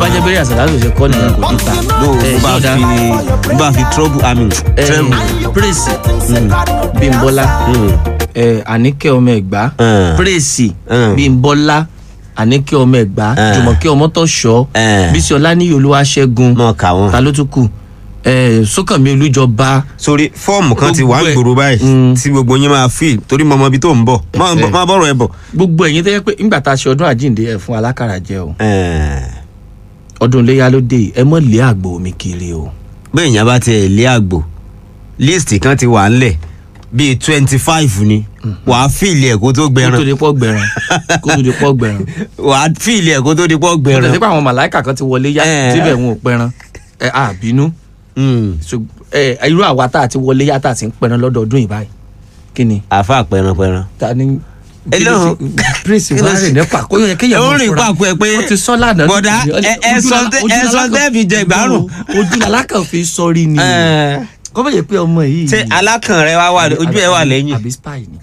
bá jẹ́ bẹ́rẹ̀ àṣàlá ló ṣe kọ́ nìyẹn kò ní ta ló ẹ mo bá yọ̀ọ̀dá fi mo bá fi trouble i mean tremble. praise bímbọ́lá ẹ, àníkẹ́ ọmọ ẹ̀gbá Mm. praise Mm. bímbọ́lá àníkẹ́ ọmọ ẹ̀gbá Mm. jùmọ̀kẹ́ ọmọtọ̀ṣọ́ Mm. bísí ọláníyì olúwaṣẹ́gun mọ kà wọn. ta ló tún kù ẹ, sókànmí olújọba sórí fọ́ọ̀mù kan ti wà ń Gbogbo ẹ̀. gbòòrò báyìí Mm. tí gbogbo yín máa fi torí mọ ọmọ ibi tó ń bọ̀ Má- Ẹ̀fẹ̀. má bọ̀rọ̀ ẹ bọ̀. gbogbo ẹ̀yin tó yẹ pé ńgbà tá a ṣe ọdún àjíǹde ẹ̀ fún alákàrà jẹ o Ẹ̀ẹ̀, ọdún iléyà ló dé yìí, ẹ mọ̀ lé àgbò mi kiri o. bẹ́ẹ̀ yẹn bá tiẹ̀ lé àgbò líìsì kan ti wà ńlẹ̀ bíi twenty five ni wàá fìlì ẹ̀ kó tó kó tó gbẹran di pọ́ gbẹ̀ràn kó tó di pọ́ gbẹ̀ràn. wàá fìlì ẹ̀ kó tó di pọ̀ kò gbẹran. tẹ̀sí pé àwọn màláìkà kan ti wọlé yá Eh. síbẹ̀ wọn ò pẹran ẹ á bínú Mm. Ṣùg- ẹ irú àwa tá a ti wọlé yá tá a ti ń pẹran lọ́dọọdún yìí báyìí kí ni àfa pẹranpẹran. ta ni. Ẹ lọ́hùn. prince Kí ló wàá ṣe? rìn nípa kó yẹ kéèyàn ó mọ̀ rìn fúnra. pàpọ̀ ẹ pé wọ́n ti sọ lánàá. bọ̀dá ẹ- ẹ sọ tẹ́- ẹ sọ tẹ́ fi jẹ ìgbárùn. ojú alákàn fi sọrí ni Ẹ̀ẹ̀, kọ́ bẹ̀ yẹ pé ọmọ yìí. ṣé alákàn rẹ wá wà ojú ẹ wà lẹ́yìn. àbí spy ni.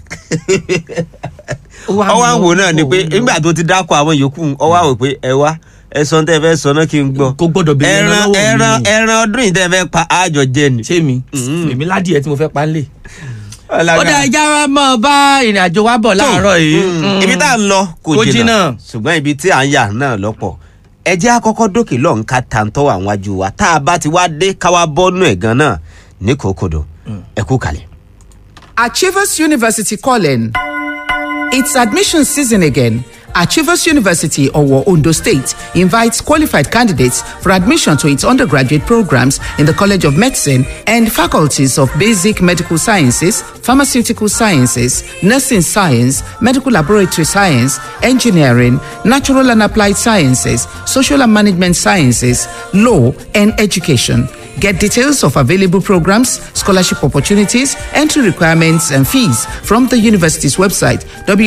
ọwọ́ àwọn náà ni pé nígbà tó ti dákọ̀ àwọn yòókù ọwọ́ àwọn pé ẹ wá ẹ sọ tẹ́ fẹ́ sọ náà kí n gbọ́. kò gbọ́dọ̀ bẹ̀rẹ̀ ẹran lọ́wọ́ mi ẹran ni. ẹran ọdún yìí tẹ́ fẹ́ pa àjọ jẹ ni. ṣé mi Mm. èmi ládìẹ tí mo fẹ́ pa ń lè. Ọlága. ó dá ẹja wa mọ̀ bá ìrìn àjò wa bọ̀ láàárọ̀ yìí. Mm. ibi tá a ń lọ kò Kò jìnnà jìnnà. ṣùgbọ́n ibi tí à ń yà náà lọ́pọ̀ ẹ jẹ́ àkọ́kọ́ dókè lọ́n ká tàǹtọ́ àwọn ajú wa tá a bá ti wá dé káwá bọ́nú ẹ̀ gan náà ní kòkòdò ẹ kú kalẹ̀. Achievers University calling. It's admission season again. Achievers University, Owo, Ondo State, invites qualified candidates for admission to its undergraduate programs in the College of Medicine and faculties of Basic Medical Sciences, Pharmaceutical Sciences, Nursing Science, Medical Laboratory Science, Engineering, Natural and Applied Sciences, Social and Management Sciences, Law, and Education. Get details of available programs, scholarship opportunities, entry requirements, and fees from the university's website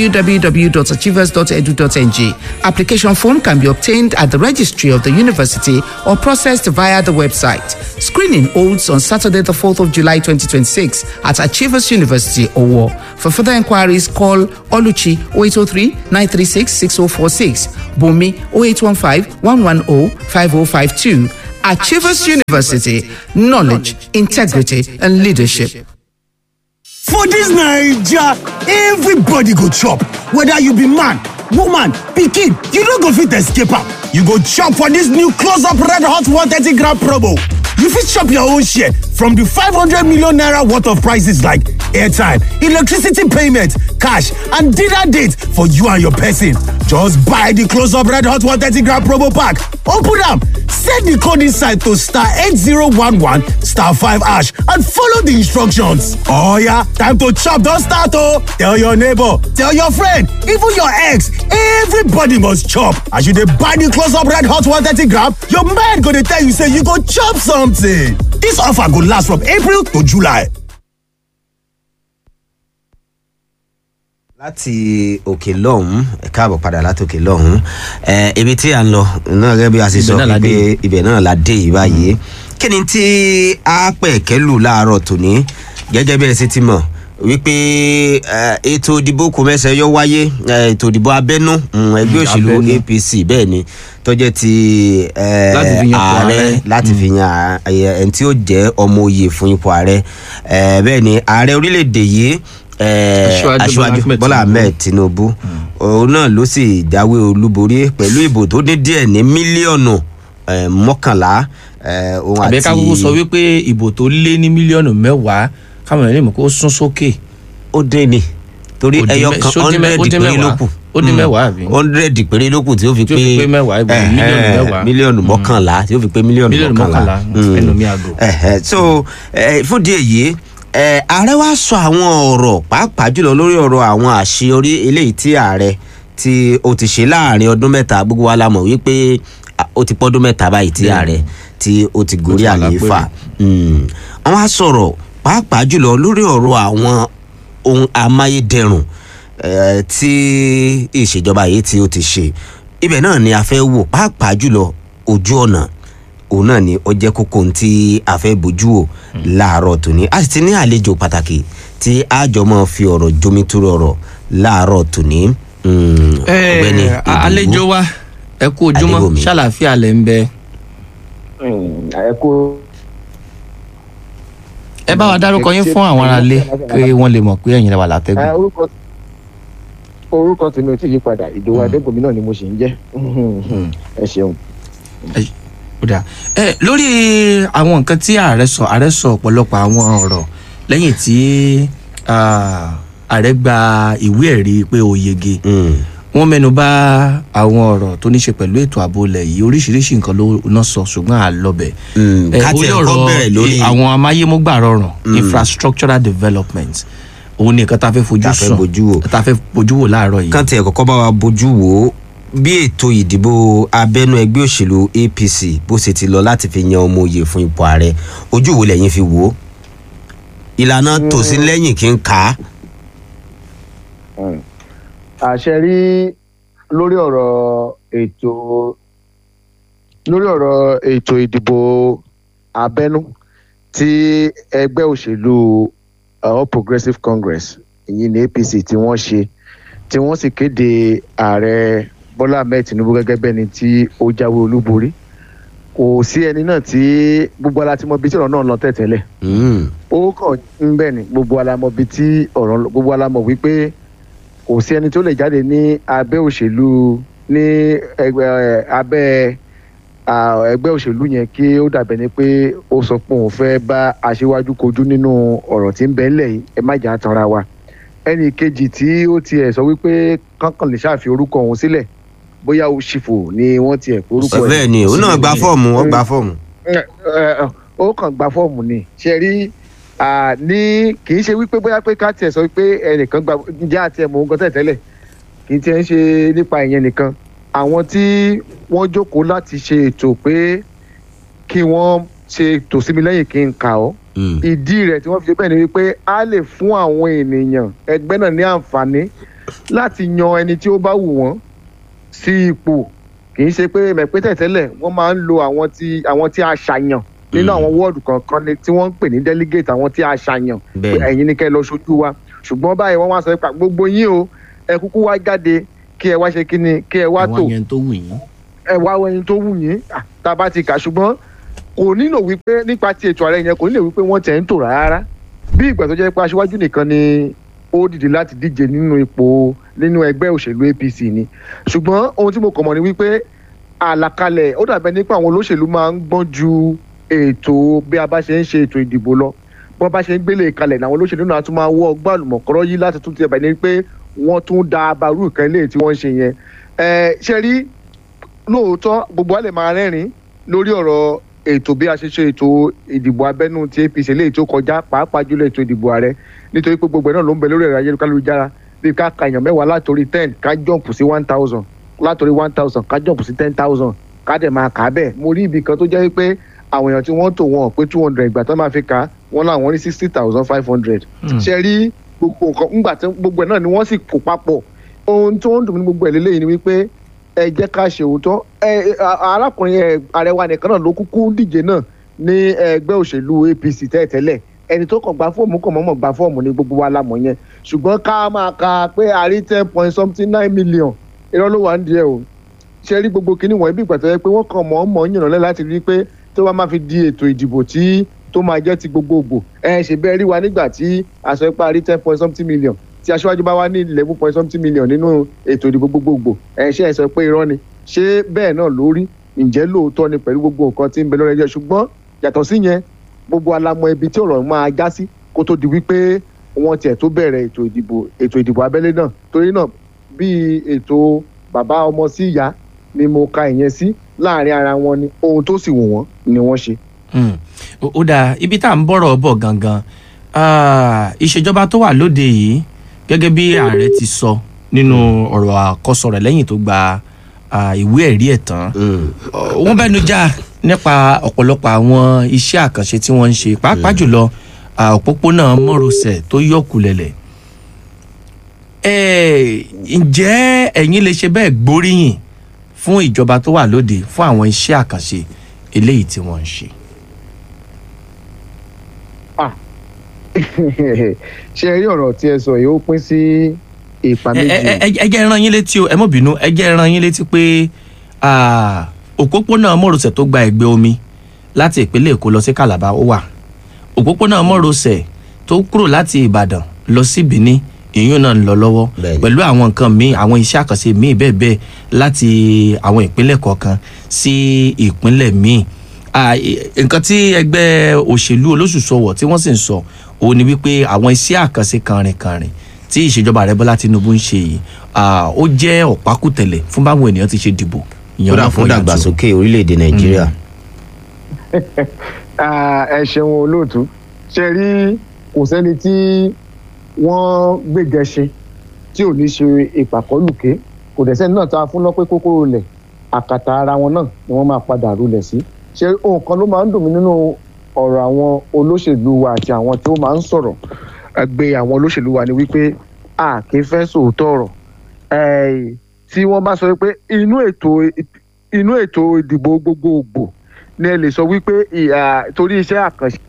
www.achievers.edu.ng. Application form can be obtained at the registry of the university or processed via the website. Screening holds on Saturday, the 4th of July 2026 at Achievers University, Owo. For further inquiries, call Oluchi 0803 936 6046, Bumi 0815 110 5052. Achievers University, knowledge, integrity, and leadership. For dis naija, everybody go chop, whether you be man, woman, pikin, you no go fit escape am. You go chop for dis new close up red hot 130 gram promo. You fit chop your own share from di 500 million naira worth of prices like airtime, electricity payment, cash and dinner date for you and your person. Just buy di close up red hot 130 gram promo pack, open am, set di code inside to star 8011 star 5 hash and follow di instructions. Oh yeah, time to chop don start oh! Tell your neighbor, tell your friend, even your ex, everybody must chop. As you dey buy di close up red hot 130 gram, your mind go dey tell you say you go chop something. Dis offer go last from April to July. láti òkè lọ́hún ẹ káàbọ̀ padà láti òkè lọ́hún ẹ ibi tí à ń lọ náà gẹ́gẹ́ bí a ṣe Ibẹ̀ sọ náà la pé dé. ibẹ̀ náà la dé yìí báyìí kí ni tí a pẹ̀ kẹ́lù láàárọ̀ tòní gẹ́gẹ́ bí ẹ ṣe ti mọ̀ wípé ẹ, ètò ìdìbò kò mẹ́sẹ̀ yọ wáyé ẹ, ètò ìdìbò abẹ́nú mm, ẹgbẹ́ òṣèlú abẹ́nú. apc bẹ́ẹ̀ ni tọ́jẹ́ ti ẹ, Láti fi yan ipò ààrẹ ààrẹ. láti fi yan ààrẹ ẹni tí ó jẹ́ ọmọ oyè fún ipò ààrẹ ẹ, bẹ́ẹ̀ ni ààrẹ orílẹ̀-èdè yìí ẹ, Aṣíwájú aṣíwájú Bọ́lá bọ́lá Ahmed ahmed tinubu òun náà ló sì jáwé olúborí pẹ̀lú ìbò tó ní díẹ̀ ní mílíọ̀nù eh, mọ́kànlá eh, òun àbẹ àti ká kúkú sọ wípé ìbò tó lé ní mílíọ̀nù mẹ́wàá káwọn èèyàn lè mọ̀ kó sún sókè. ó dín ní torí Ó dín ẹyọ mẹ́- kan ṣó dín mẹ́- hundred ó dín péré ló mẹ́wàá? kù Ó dín mẹ́wàá àbí? hundred péré ló kù tí ó fi Tí ó pé fi pé mẹ́wàá, ibò eh, mílíọ̀nù eh, mẹ́wàá. mílíọ̀nù mọ́kànlá tí ó fi pé mílíọ̀nù Mílíọ̀nù mọ́kànlá mọ́kànlá, ẹnu mi àgò. Ẹ̀hẹ̀, so eh, fún díẹ̀ yìí eh, ààrẹ wa sọ àwọn ọ̀rọ̀ pàápàá jùlọ lórí ọ̀rọ̀ àwọn àṣeyọrí eléyìí tí ààrẹ tí ó ti ṣe láàrin ọdún mẹ́ta gbogbo wa la mọ̀ wípé ah, ó ti pọ́dún mẹ́ta báyìí tí ààrẹ tí ó ti gorí wà lápẹ̀rẹ̀. àlééfà Mm. wọ́n á sọ̀rọ̀ pàápàá jùlọ lórí ọ̀rọ̀ àwọn ohun amáyédẹrùn eh, tí ìṣèjọba yìí tí ó ti ṣe ibẹ̀ náà ni a fẹ́ wò pàápàá jùlọ ojú ọ̀nà òun náà ni ó jẹ́ kókó ohun tí a fẹ́ bójú wò láàárọ̀ tòní a sì ti ní àlejò pàtàkì tí a jọ mọ́ fi ọ̀rọ̀ jomitoro ọ̀rọ̀ láàárọ̀ tòní Mm, Eh, ọ̀gbẹ́ni a- Ìdòwú. àlejò wa ẹ kú ojúmọ́ Adébòmí. ṣàlàáfíà lẹ ń bẹ. ẹ kú ẹ bá wa dárúkọ yín fún àwọn aráalé kí wọ́n lè mọ̀ pé ẹ̀yin lẹ wà ẹ látẹ́gùn. orúkọ orúkọ tèmi ò tí yí padà ìdòwò adébòmí náà ni mo sì ń jẹ ẹ ṣeun. Ó dáa. ẹ lórí àwọn nǹkan tí ààrẹ sọ ààrẹ sọ ọ̀pọ̀lọpọ̀ àwọn ọ̀rọ̀ lẹ́yìn tí ah, ààrẹ gba ìwé ẹ̀rí pé ó yege Mm. wọ́n mẹ́nu bà àwọn ọ̀rọ̀ tó ní ṣe pẹ̀lú ètò ààbò ilẹ̀ yìí oríṣiríṣi nǹkan ló ná sọ ṣùgbọ́n àlọ́bẹ̀. Mm. Eh, ká orí tiẹ̀ kọ́ ọ̀rọ̀ bẹ̀rẹ̀ lórí eh, àwọn amáyémúgbà rọrùn infrastructural development òun ni nǹkan tá a fẹ́ fojú Tá a fẹ́ sùn bójú wò. tá a fẹ́ bójú wò láàárọ̀ yìí. kan tiẹ̀ kọ́kọ́ bá wa bójú wò ó bí ètò ìdìbò abẹ́nú ẹgbẹ́ òṣèlú apc bó ṣe ti lọ láti fi yan ọmọ òye fún ipò ààrẹ ojú wo lẹ́yìn fi wò ó ìlànà tòsí lẹ́yìn kí n kà á. àṣẹ rí lórí ọ̀rọ̀ ètò lórí ọ̀rọ̀ ètò ìdìbò abẹ́nú tí ẹgbẹ́ òṣèlú uh, all progressives congress ìyìn ní apc tí wọ́n ṣe tí wọ́n sì kéde ààrẹ bọ́lá ahmed tinubu gẹ́gẹ́ bẹ́ni tí ó jáwé olúborí kò sí ẹni náà tí gbogbo aláti mọ ibi tí ọ̀rọ̀ náà lọ tẹ̀tẹ̀lẹ̀ Mm. ó kàn ń bẹ̀ ni gbogbo alamọ bíi tí ọ̀rọ̀ ń lọ- gbogbo alamọ wípé kò sí ẹni tó lè jáde ní abẹ́ òṣèlú ní ẹgbẹ́ ẹ, abẹ́ à, ẹgbẹ́ òṣèlú yẹn kí ó dàbẹ̀ ni pé ó sọ pé òun fẹ́ bá aṣíwájú kojú nínú ọ̀rọ̀ tí ń bẹ ńlẹ̀ yìí ẹ má jà á tanra wa ẹnì kejì tí ó tiẹ̀ sọ wípé kankan lè ṣàfi orúkọ òun sílẹ̀ bóyá òṣìfò ni wọ́n tiẹ̀ pé orúkọ ẹ̀ bẹ́ẹ̀ ni òun náà gba fọ́ọ̀mù ó gba fọ́ọ̀mù. ẹ, ẹ, ó kàn gba fọ́ọ̀mù ni ṣe rí à, ní kì í ṣe wípé bóyá pé ká tiẹ̀ sọ pé ẹnìkan gba ǹjẹ́ àti ẹ̀mọ́ nǹkan tẹ̀ tẹ́lẹ̀ kì í tiẹ̀ ń ṣe nípa ìyẹn nìkan àwọn tí wọ́n jókòó láti ṣe ètò pé kí wọ́n ṣe tòsími lẹ́yìn kí n kà ọ́ Mm. ìdí rẹ̀ tí wọ́n fi ṣe bẹ́ẹ̀ ni wípé a lè fún àwọn ènìyàn ẹgbẹ́ náà ní àǹfààní láti yan ẹni tí ó bá wù wọ́n sí ipò kì í ṣe pé mẹ̀pẹ́ tẹ̀tẹ́lẹ̀ wọ́n máa ń lo àwọn tí àwọn tí a ṣàyàn nínú Mm. àwọn wọ́ọ̀dù kọ̀ọ̀kan ni tí wọ́n ń pè ní delegate àwọn tí a ṣàyàn pé bẹ́ẹ̀ ẹ̀yin ni kẹ́ ẹ lọ ṣojú wa ṣùgbọ́n báyìí wọ́n wá sọ pé gbogbo yín o ẹ kúkú wá jáde kí ẹ wá ṣe kí ni kí ẹ wá tò àwọn yẹn tó wù yín. ẹ wá ẹni tó wù yín ah, tá a bá ti kà ṣùgbọ́n kò nílò wípé nípa ti ètò ààrẹ yẹn kò nílò wípé wọ́n tẹ̀ ń tò rárá bí ìgbà tó jẹ́ pé aṣíwájú nìkan ni ó dìde láti díje nínú ipò nínú ẹgbẹ́ òṣèlú apc ni ṣùgbọ́n ohun tí mo kàn mọ̀ ni wípé àlàkalẹ̀ ó dàbẹ́ nípa àwọn olóṣèlú máa ń gbọ́n ju ètò bí a bá ṣe ń ṣe ètò ìdìbò lọ bí wọ́n bá ṣe ń gbélé kalẹ̀ làwọn olóṣèlú náà tún máa wọ́ ọgbà àlùmọ̀kọ́rọ́ yìí láti tún ti ẹ̀bẹ̀ ní pé wọ́n tún da abarú ìkan ilé tí wọ́n ń ṣe yẹn ẹ ṣe rí lóòótọ́ gbogbo wa lè máa rẹ́rìn lórí ọ̀rọ̀ ètò bí a ṣe ṣe ètò ìdìbò abẹ́nú ti apc léyìí tó kọjá pàápàá jùlọ ètò ìdìbò ààrẹ nítorí pé gbogbo ẹ̀ náà ló ń bẹ lórí ẹ̀rọ ayélujára bí ká ka èèyàn mẹ́wàá látòrí ten ká jọ̀mpù sí one thousand látòrí one thousand ká jọ̀mpù sí ten thousand ká dẹ̀ máa kà á bẹ́ẹ̀ mo rí ibì kan tó jẹ́ pé àwọn èèyàn tí wọ́n tò wọn pé two hundred ìgbà tó máa fi kà á wọ́n láwọn rí sixty thousand five hundred ṣe rí gbogbo nǹkan ńgbà tí gbogbo ẹ̀ náà ni wọ́n sì kó papọ̀ ohun tó ń dùn mí ní gbogbo ẹ̀ lélẹ́yìn ni wípé ẹ jẹ́ ká ṣe òótọ́ ẹ ẹ, a- arákùnrin ẹ, àrẹwà nìkan náà ló kúkú díje náà ní ẹgbẹ́ òṣèlú apc tẹ́lẹ̀tẹ́lẹ̀ ẹni tó kàn gba fọ́ọ̀mù kàn mọ́mọ́ gba fọ́ọ̀mù ní gbogbo wa la mọ̀ yẹn ṣùgbọ́n ká máa ka pé a rí ten point something nine million irọ́ ló wà ń díẹ̀ o ṣe rí gbogbo kinní wọ̀nyí bí ìgbà tó yẹ pé wọ́n kàn mọ́ mọ́ yànnà lẹ́ láti rí i pé tó bá máa fi di ètò ìdìbò tí tó máa jẹ́ ti gbogbogbò ẹ ṣe bẹ́ẹ̀ rí wa nígbà tí aṣọ ipá rí ten point something million tí aṣáájú bá wá ní eleven point something million nínú ètò ìdìbò gbogbogbò ẹ ṣe ẹ sọ pé irọ́ ni ṣé bẹ́ẹ̀ náà ló rí ǹjẹ́ lóòótọ́ ni pẹ̀lú gbogbo nǹkan tí ń bẹ lórí ẹjọ́ ṣùgbọ́n yàtọ̀ sí yẹn gbogbo alamọ ibi tí ọ̀rọ̀ máa já sí kó tó di wípé wọ́n tiẹ̀ tó bẹ̀rẹ̀ ètò ìdìbò ètò ìdìbò abẹ́lé náà torí náà bí ètò bàbá ọmọ sí ìyá ni mo ka ìyẹn sí láàrin ara wọn ni ohun tó sì wù wọ́n ni wọ́n ṣe. Mm. ó ó dáa ibi tá à ń bọ̀rọ̀ bọ̀ gangan ah, ìṣèjọba tó wà lóde yìí gẹ́gẹ́ bí ààrẹ ti sọ nínú ọ̀rọ̀ àkọsọ rẹ̀ lẹ́yìn tó gba ah, ìwé ẹ̀rí ẹ̀ tán Mm. Ọ, wọ́n bẹ́nu já nípa ọ̀pọ̀lọpọ̀ àwọn iṣẹ́ àkànṣe tí wọ́n ń ṣe pàápàá jùlọ ah, òpópónà mọ́rọ̀sẹ̀ tó yọ̀kùlẹ̀lẹ̀ ẹ ǹjẹ́ ẹ̀yin lè ṣe bẹ́ẹ̀ gbóríyìn fún ìjọba tó wà lóde fún àwọn iṣẹ́ àkànṣe eléyìí tí wọ́n ń ṣe. ṣe rí ọ̀rọ̀ tí ẹ sọ yìí ó pín sí ìpa ẹ méjì. ẹ ẹ ẹ jẹ́ rán yín létí o ẹ mọ̀ bínú ẹ jẹ́ rán yín létí pé Ah, òpópónà mọ́rọ̀sẹ̀ tó gba ẹ̀gbẹ́ omi láti ìpínlẹ̀ èkó lọ sí calabar ó wà òpópónà mọ́rọ̀sẹ̀ tó kúrò láti ìbàdàn lọ sí benin ìyún náà ń lọ lọ́wọ́ Bẹ́ẹ̀ni. pẹ̀lú àwọn nǹkan míì àwọn iṣẹ́ àkànṣe míì bẹ́ẹ̀ bẹ́ẹ̀ láti àwọn ìpínlẹ̀ kọ̀ọ̀kan sí ìpínlẹ̀ míì Ah, i- nǹkan tí ẹgbẹ́ òṣèlú olóṣùṣọwọ̀ tí wọ́n sì ń sọ òun ni wípé àwọn iṣẹ́ àkànṣe kànrìnkànrìn tí ìṣèjọba rẹ bọ́lá tinubu ń ṣe yìí ah, ó jẹ́ ọ̀pákùtẹ̀lẹ̀ fún báwọn ènìyàn ti ṣe dìbò ìyẹn kódà ọ̀nà fún fún yàtọ̀. dàgbàsókè orílẹ̀-èdè nàìjíríà. Ah, ẹ ṣeun olóòtú ṣe rí kò sẹ́ni tí wọ́n gbégẹṣin tí ò ní ṣe ìpàkọ́lùké kò dẹ̀ sẹ́ni náà tá a fún lọ́pẹ́ kókó rulẹ̀ àkàtà ara wọn náà ni wọ́n máa padà rulẹ̀ sí ṣe ohun kan ló máa ń dùn mí nínú ọ̀rọ̀ àwọn olóṣèlú wa àti àwọn tó máa ń sọ̀rọ̀ gbé àwọn olóṣèlú wa ni wípé a kì í fẹ́ sòótọ́ ọ̀rọ̀ Eh, tí wọ́n bá sọ pé inú ètò inú ètò ìdìbò gbogbogbò ni ẹ lè sọ wípé ìhà torí iṣẹ́ àkànṣe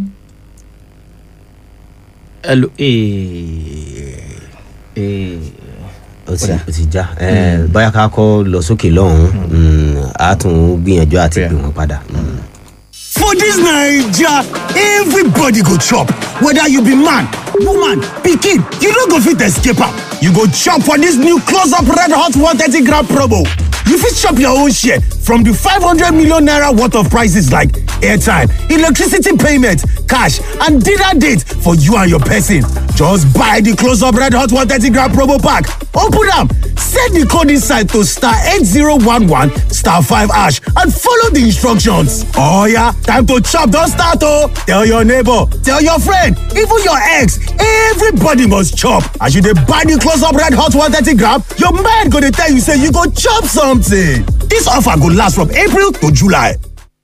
Hello, eh, eh, ó ti ó ti já ẹ bóyá ká kọ́ lọ sókè lọ́hùn-ún á tún gbìyànjú àti Yeah. gbé wọn padà. Mm. For dis Naija, everybody go chop. Whether you be man, woman, pikin, you no go fit escape am. You go chop for dis new close up red hot 130 gram promo. You fit chop your own share from the 500 million naira worth of prices like airtime, electricity payment, cash, and dinner date for you and your person. Just buy the close up red hot 130 gram promo pack. Open am, set the code inside to star 8011 star 5 hash and follow the instructions. Oh yeah, time to chop don start oh! Tell your neighbor, tell your friend, even your ex, everybody must chop. As you dey buy the close up red hot 130 gram, your mind go dey tell you say you go chop something. This offer go last from April to July.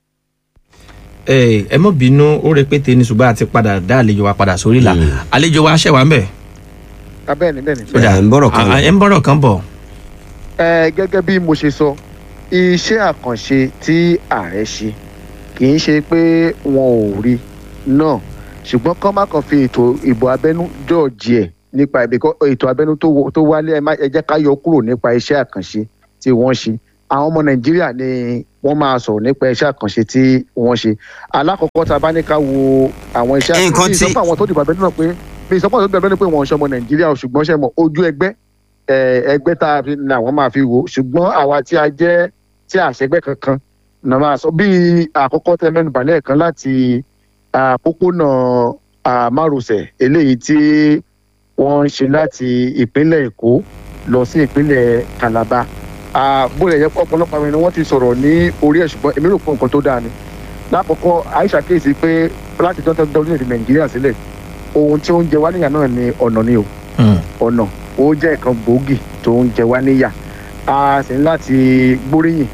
eh, ẹ mọ̀ bínú ó rẹpẹtẹ ní ṣùgbọ́n àti padà dá àlejò wa padà sórí la àlejò wa ṣẹ̀ wá ń bẹ̀. abẹ́ẹ̀ni bẹ́ẹ̀ni. Ẹ ń bọ̀rọ̀ kan Ah, ẹ ń bọ̀rọ̀ kan bọ̀. ẹ gẹ́gẹ́ bí mo ṣe sọ iṣẹ́ àkànṣe tí ààrẹ ṣe kì í ṣe pé wọn ò rí náà ṣùgbọ́n kọ́ má kàn fi ètò ìbò abẹ́nú jọ̀ọ̀jì ẹ̀ nípa ìbíkọ́ ètò abẹ́nú tó wo- tó wálé ẹ má ẹ jẹ́ ká yọ kúrò nípa iṣẹ́ àkànṣe tí wọ́n ṣe àwọn ọmọ nàìjíríà ni wọ́n máa sọ̀rọ̀ nípa iṣẹ́ àkànṣe tí wọ́n ṣe alákọ̀ọ́kọ́ tá a bá ní ká wo àwọn iṣẹ́ Nǹkan àkànṣe tí- ìsọpọ̀ àwọn tó dìbò abẹ́nú náà pé bí ìsọpọ̀ tó dìbò abẹ́nú pé wọ́n ń ṣọmọ nàìjíríà o, ṣùgbọ́n ṣe mọ̀ ojú ẹgbẹ́ eh, ẹgbẹ́ tá a fi ní àwọn máa fi wò ó ṣùgbọ́n àwa tí a jẹ́ tí a ṣẹgbẹ́ kankan náà máa sọ bíi àkọ́kọ́ tẹ mẹ́nu bàlẹ́ kan láti àpópónà ah, márosẹ̀ eléyìí tí wọ́n ń ṣe láti ìpínlẹ̀ èkó lọ sí ìpínlẹ̀ calabar Ah, bó lè yẹ pé ọ̀pọ̀lọpọ̀ àwọn ènìyàn wọ́n ti sọ̀rọ̀ ní orí ẹ̀ ṣùgbọ́n èmi rò pé nǹkan tó dáa ni lákọ̀ọ́kọ́ àìsà kéèsì pé láti tọ́jú orílẹ̀-èdè nàìjíríà sílẹ̀ ohun tí ó ń jẹ wá níyà náà ni ọ̀nà ni o Hmm. ọ̀nà ó jẹ́ nǹkan gbòógì tó ń jẹ wá níyà a sì ní láti gbóríyìn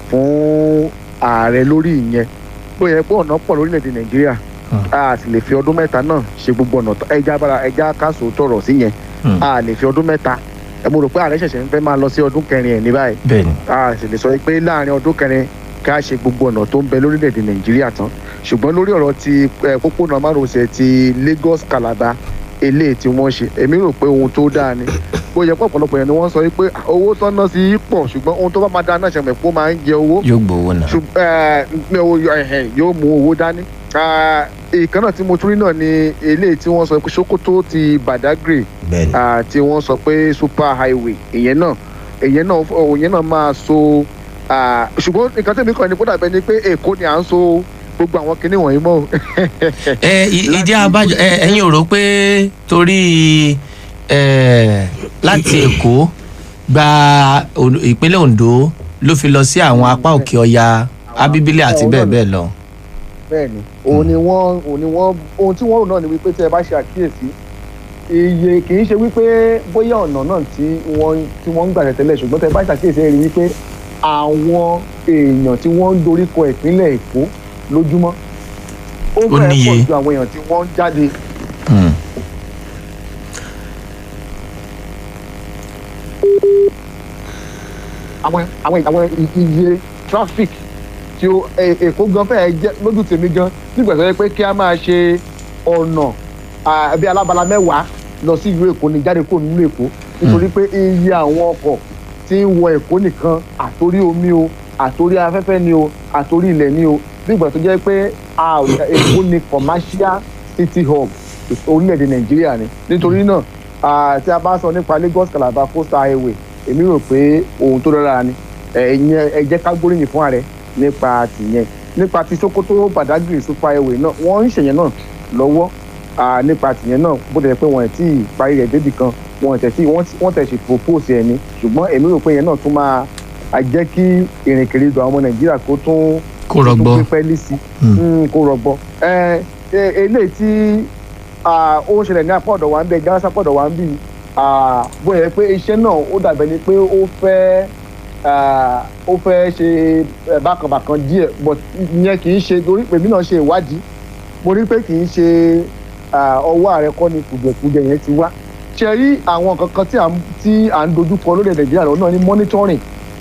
fún ààrẹ lórí ìyẹn bó yẹ pé ọ̀nà pọ̀ lórílẹ̀‐èdè nàìjíríà Hmm. a sì lè fi ọdún mẹ́ta náà ṣe gbogbo ọ̀nà tó- ẹja bára ẹja káṣó tọrọ sí yẹn Hmm. a lè fi ọdún mẹ́ta ẹ mo rò pé ààrẹ ṣẹ̀ṣẹ̀ ń fẹ́ máa lọ sí ọdún kẹrin ẹ̀ ní báyìí bẹ́ẹ̀ ni. a sì lè sọ pé láàrin ọdún kẹrin ká ṣe gbogbo ọ̀nà tó ń bẹ lórílẹ̀‐èdè nàìjíríà tán ṣùgbọ́n lórí ọ̀rọ̀ ti eh, pópónà márosẹ̀ ti lagos calabar eléyìí tí wọ́n ṣe èmi rò pé ohun tó dáa ni bó yẹ pé ọ̀pọ̀lọpọ̀ yẹn ni wọ́n sọ pé owó tó ná sí í pọ̀ ṣùgbọ́n ohun tó bá máa dáa náà ṣẹ̀mẹ̀ pé ó máa ń jẹ owó yóò gbowó náà. ṣùgbọ́n yóò mú owó dání. Ah, ìkan náà tí mo tún rí náà ni eléyìí tí wọ́n sọ pé sokoto ti badagry bẹ́ẹ̀ ni. ah, tí wọ́n sọ pé super highway ìyẹn náà ìyẹn náà ìyẹn náà máa so ah, ṣùgbọ́n nǹkan tẹ̀mí kan ní kó dàbẹ́ ni pé èkó ni à ń so gbogbo àwọn kinní wọ̀nyí mọ́ o. ẹ ì- ìdí abájọ ẹ ẹ̀yin ò rò pé torí ẹ láti èkó gba O- ìpínlẹ̀ ondo ló fi lọ sí àwọn apá òkè ọya abíbílẹ̀ àti bẹ́ẹ̀ bẹ́ẹ̀ lọ. bẹ́ẹ̀ni òun ni wọ́n òun ni wọ́n ohun tí wọ́n rò náà ni wípé tí ẹ bá ṣe àkíyèsí iye kì í ṣe wípé bóyá ọ̀nà náà tí wọ́n tí wọ́n ń gbà tẹ́tẹ́lẹ̀ ṣùgbọ́n tẹ bá ṣàkíyèsí ẹ rí wípé àwọn èèyàn tí wọ́n ń doríkọ ìpínlẹ̀ èkó lójúmọ́ ó Ó fẹ́ẹ́ níye. pọ̀ ju àwọn èèyàn tí wọ́n ń jáde Hmm. àwọn àwọn àwọn iye traffic tí ó È- èkó gan fẹ́ẹ́ jẹ́ lójú tèmi gan nígbà tó yẹ pé kí a máa ṣe ọ̀nà ah, bí alábala mẹ́wàá lọ sí ìlú èkó ní jáde kó nínú èkó nítorí pé iye àwọn ọkọ̀ tí ń wọ èkó nìkan àtòrí omi o àtòrí afẹ́fẹ́ ni o àtòrí ilẹ̀ ni o bí ìgbà tó jẹ́ pé a ò èkó ni commercial city hub orílẹ̀-èdè nàìjíríà ni nítorí náà ah, tí a bá sọ nípa lagos calabar coastal highway èmi rò pé ohun tó dára ni ẹ̀yẹn ẹ jẹ́ ká gbóríyìn fún ààrẹ nípa tìyẹn nípa ti sokoto badagry super highway náà wọ́n ń ṣèyẹn náà lọ́wọ́ ah, nípa tìyẹn náà bó tẹ̀ pé wọ́n ti parí rẹ̀ débì kan wọ́n tẹ̀ sí wọ́n tẹ̀ sí propose ẹ̀ ni ṣùgbọ́n èmi rò pé yẹn náà tún máa a jẹ́ kí ìrìnkèrindò àwọn ọmọ nàìjíríà kó tún kó rọgbọ tó pípẹ́ lì sí kó rọgbọ. ẹ ẹ eléyìí tí ah, ó ń ṣẹlẹ̀ ní apá ọ̀dọ̀ wa ń bẹ gáásà apá ọ̀dọ̀ wa ń bì ah, bóyá yẹ pé iṣẹ́ náà ó dàbẹ̀ ni pé ó fẹ́ ah, ó fẹ́ ṣe eh, bákanbàkan díẹ̀ but ìyẹn kì í ṣe torí pèmí náà ṣe ìwádìí mo rí pé kì í ṣe ah, ọwọ́ ààrẹ kọ́ ni kùjẹ̀kùjẹ̀ yẹn ti wá ṣe rí àwọn nǹkan kan tí à ń tí à ń dojú kọ lórí nàìjíríà lọ́wọ́ náà ní monitoring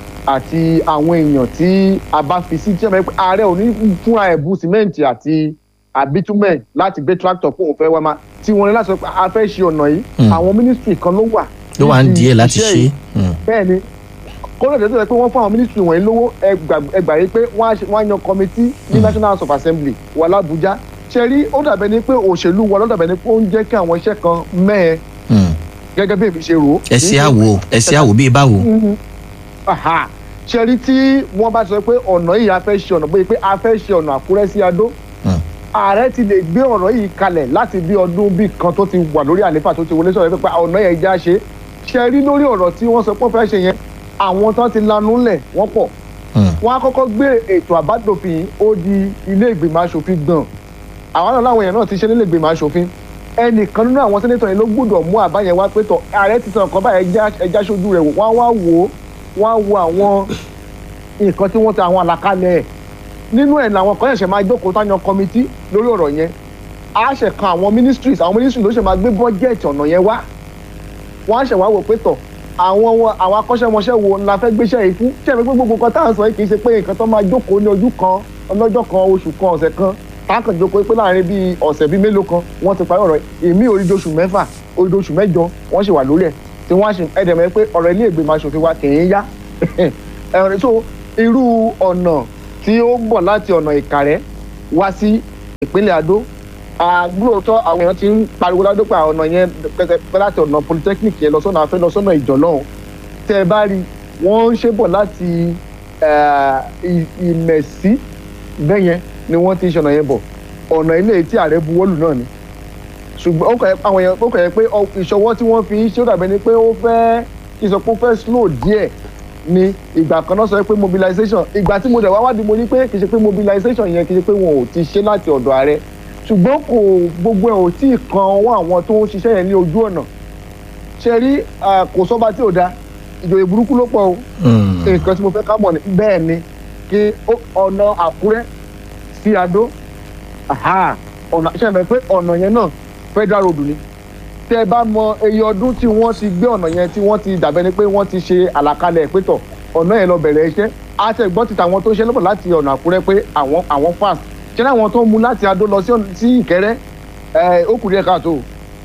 àti àwọn èèyàn tí a bá fi sí tí ààrẹ ò ní fúnra ẹ̀ bu sìmẹ́ǹtì àti àbítúmẹ̀ láti gbé tractor fún òun fẹ́ wá máa tí wọ́n ní láti sọ pé a fẹ́ ṣe ọ̀nà yìí Mm. àwọn ministry kan ló wà. ló wà ń níbi díẹ̀ láti iṣẹ́ ṣe yìí. é. bẹ́ẹ̀ ni kódà tó sọ pé wọ́n fún àwọn ministry wọ̀nyí lówó ẹgbà yìí pé wọ́n á ṣe- wọ́n á yan committee ní Mm. national house of assembly wà lábújá ṣe rí ó dàbẹ̀ ni pé òṣèlú wa ló dàbẹ̀ ni pé ó ń jẹ́ kí àwọn iṣẹ́ kan mẹ́ẹ̀ Mm. gẹ́gẹ́ bí èmi ṣe rò ó. ẹ ṣe àwò ẹ ṣe àwò bíi báwo. Mhm. Aha. ṣe rí tí wọ́n bá sọ pé ọ̀nà yìí a fẹ́ ṣe ọ̀nà bóyá pé a fẹ́ ṣe ọ̀nà àkúrẹ́ sí adó Mm. ààrẹ ti lè gbé ọ̀rọ̀ yìí kalẹ̀ láti bí ọdún bíi kan tó ti wà lórí àléfà tó ti wọlé sọ̀rọ̀ pé ọ̀nà yẹn já ṣe ṣe rí lórí ọ̀rọ̀ tí wọ́n sọ pé wọ́n fẹ́ ṣe yẹn àwọn tán ti lanú lẹ̀ wọ́n pọ̀ Mm. wọ́n á kọ́kọ́ gbé ètò àbádòfin yìí ó di ilé ìgbìmọ̀ asòfin gbọ̀n àwọn náà láwọn èèyàn náà ti ṣe nílé ìgbìmọ̀ asòfin ẹnìkan nínú àwọn sẹ́nẹ́tọ̀ yẹn ló gbọ́dọ̀ mú àbá yẹn wá pé tọ̀ ààrẹ ti sọ nǹkan báyẹn ẹja ẹja ṣojú rẹ̀ wò wọ́n á wá wò ó wọ́n á wo àwọn nǹkan tí wọ́n ti àwọn àlàkalẹ̀ ẹ̀ nínú ẹ̀ làwọn kan ṣẹ̀ṣẹ̀ máa jókòó táyan kọmití lórí ọ̀rọ̀ yẹn á ṣẹ̀ kan àwọn ministries àwọn ministries ló ṣẹ̀ máa gbé bọ́jẹ̀tì ọ̀nà yẹn wá wọ́n á ṣẹ̀ wá wò pé tọ̀ àwọn wọn- àwọn akọ́ṣẹ́mọṣẹ́ wo la fẹ́ gbéṣẹ́ yìí fún ṣé ẹ̀mí pé gbogbo nǹkan tá à ń sọ yìí kì í ṣe pé nǹkan tó máa jókòó ní ojú kan ọlọ́jọ́ kan oṣù kan ọ̀sẹ̀ kan táàkàn jókòó pé láàrin bíi ọ̀sẹ̀ bíi mélòó kan wọ́n ti parí ọ̀rọ̀ yìí èmi òdido oṣù mẹ́fà òdido oṣù mẹ́jọ wọ́n ṣì wà lórí ẹ̀ tí wọ́n á ṣe ẹ̀dẹ̀mẹ́ pé ọ̀rọ̀ ilé ìgbìmọ̀ aṣòfin wa kì í yá ẹ̀rọ so irú ọ̀nà tí ó ń bọ̀ láti ọ̀nà ìkàrẹ́ wá sí ìpínlẹ̀ adó àgbúròtọ́ àwọn èèyàn ti ń pariwo ládó pé ọ̀nà yẹn pẹ́pẹ́ láti ọ̀nà polytechnic yẹn lọ sọ́nà afẹ́ lọ sọ́nà ìjọ náà tẹ́ ẹ bá rí wọ́n ń ṣe bọ̀ láti eh, ì- ìmẹ̀sí bẹ́yẹn ni wọ́n ti ń ṣọ̀nà yẹn bọ̀ ọ̀nà ilé tí ààrẹ buwọ́lù náà ni ṣùgbọ́n ó kàn yẹ àwọn èèyàn ó kàn yẹ pé ọ- ìṣọwọ́ tí wọ́n fi ń ṣe ó dàbẹ́ ni pé ó fẹ́ kí n sọ pé ó fẹ́ slow díẹ̀ ni ìgbà kan náà sọ pé mobilization ìgbà tí mo dẹ̀ wá wádìí mo ní pé kì í ṣe pé mobilization yẹn kì í ṣe pé wọn ò ti ṣe láti ọ̀dọ̀ ààrẹ ṣùgbọ́n kò gbogbo ẹ̀ ò tí ì kan ọwọ́ àwọn tó ń ṣiṣẹ́ yẹn ní ojú ọ̀nà ṣe rí ah, kò sọ́ba tí ò da ìjòyè burúkú ló pọ̀ o Mm. nǹkan tí mo fẹ́ ká mọ̀ ní bẹ́ẹ̀ ni kí ó- ọ̀nà àkúrẹ́ sí adó aha, ọ̀nà ṣe é mọ̀ pé ọ̀nà yẹn náà federal road ni tẹ́ ẹ bá mọ iye ọdún tí wọ́n ti gbé ọ̀nà yẹn tí wọ́n ti dàbẹ́ ni pé wọ́n ti ṣe àlàkalẹ̀ pétọ̀ ọ̀nà yẹn lọ bẹ̀rẹ̀ iṣẹ́ àtẹ̀gbọ́n ti tàwọn tó ń ṣe lọ́pọ̀ láti ọ̀nà àkúrẹ́ pé àwọn àwọn fast ṣé láwọn tó ń mu láti adó lọ sí ọ̀nà- sí ìkẹrẹ́ ẹ̀ ó kù díẹ̀ káàtó